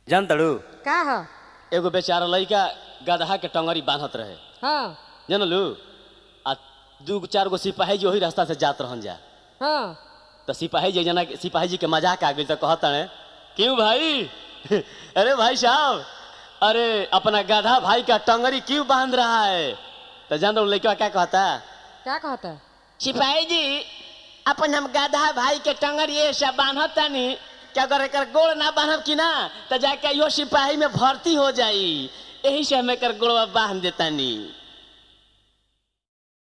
जान तड़ू का ह एगो बेचारा लड़का गदहा के टंगरी बांधत रहे हाँ जानलू आ दू चार गो सिपाही जी वही रास्ता से जात रहन जा हाँ तो सिपाही जी जना सिपाही जी के मजाक आ गई तो कहत रहे क्यों भाई अरे भाई साहब अरे अपना गधा भाई का टंगरी क्यों बांध रहा है तो जान दो लड़का क्या कहता का कहता सिपाही जी अपन हम गधा भाई के टंगरी ये सब बांधत तानी क्या अगर एकर गोड़ ना बांधब कि ना तो जाके यो सिपाही में भर्ती हो जाई यही से हम एकर गोड़वा बांध देतानी